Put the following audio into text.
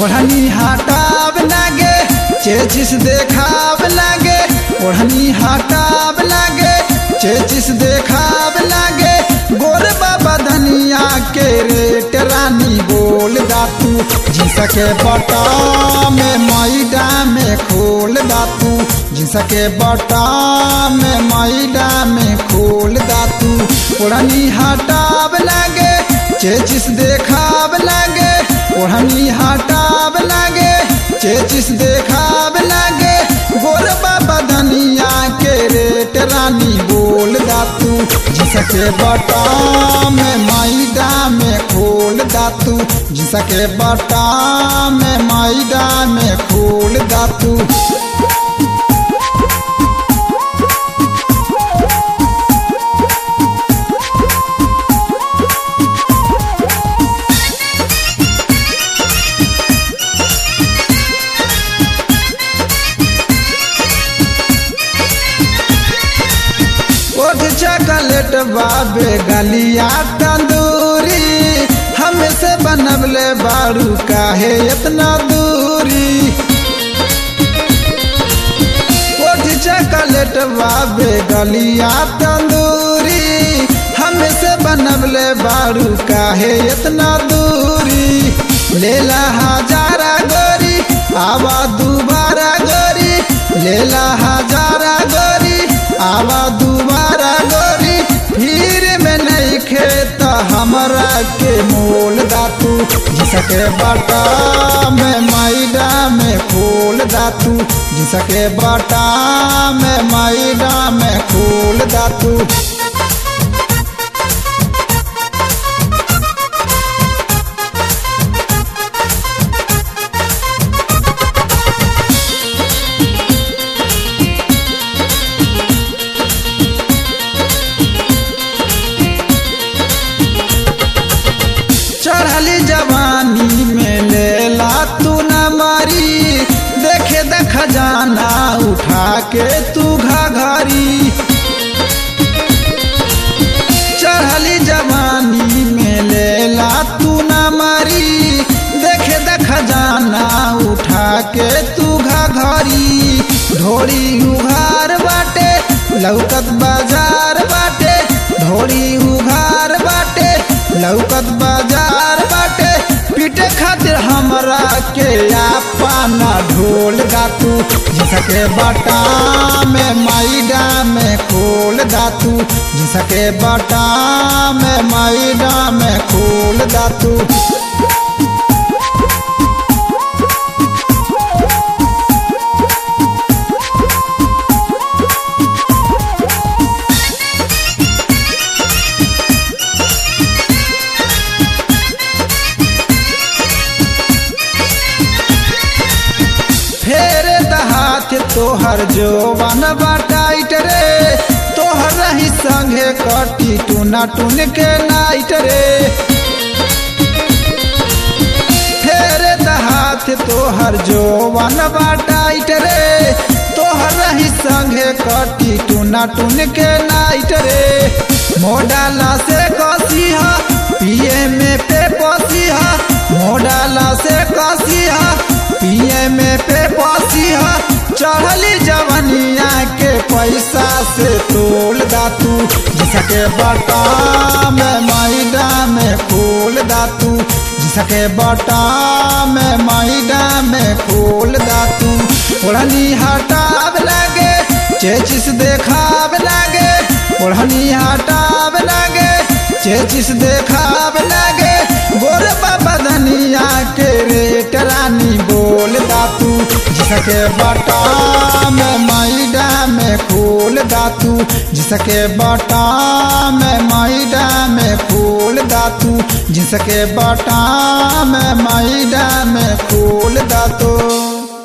ओढ़नी हटाब लागे चेचिस देखाब लागे ओढ़नी हटाब लागे चेचिस देखाब लागे गोर बाबा धनिया के रेट रानी बोल दातू जिस के बटा में मैडा में खोल दातू जिस के बटा में मैडा में खोल दातू ओढ़नी हटाब लागे चेचिस देखाब लागे ओढ़नी हटाब लागे चेचिस देखाब लागे गोर बाबा धनिया के रेट रानी बोल दातू जिसके बटा में मैदा में खोल दातू जिसके बटा में मैदा में खोल दातू ओठ चॉकलेट बाबे गलिया तंदूरी हमसे बनबले बारू काहे इतना दूरी ओठ चॉकलेट बाबे गलिया तंदूरी हमसे बनबले बारू काहे इतना दूरी लेला हजारा गोरी आवा दोबारा गोरी लेला हजारा गोरी आवा दोबारा गोरी फिर में नहीं खेत हमरा के मोल दातू जिसके बटा में मैदा में खोल दातू जिसके बटा में मैदा में खोल दातू चढ़ली जवानी में लेला तू न मारी देखे द खजाना उठा के तू घाघरी चढ़ली जवानी में लेला तू न मारी देखे द खजाना उठा के तू घाघरी ढोड़ी उघार बाटे लौकत बाजार बाटे ढोड़ी उघार बाटे लौकत बाजार बाटे पीटे खातिर हमरा के पाना ढोल गातू जिसके बटा में मैडा में खोल दातू जिसके बटा में मैडा में खोल दातू फेरे हाथ तोहर जो बन बाटाइट रे तोहर रही संगे कटी टूना टून के नाइट रे फेरे हाथ तोहर जो बन बाटाइट रे तोहर रही संगे कटी टूना टून के नाइट रे मोडाला से कसी हा पिए में पे पसी हा मोडाला से कसी हा पिए में पे पसिया चढ़ली जवनिया के पैसा से तोल दातू जिसके बटा में मैदा में खोल दातू जिसके बटा में मैदा में खोल दातू ओढ़नी हटाब लागे चेचिस देखाब लागे ओढ़नी हटाब लागे चेचिस देखाब लागे गोर बाबा धनिया के रेट रानी बोल दातू जिसके बटा में मैदा में खोल दातू जिसके बटा में मैदा में खोल दातू जिसके बटा में मैदा में खोल दातू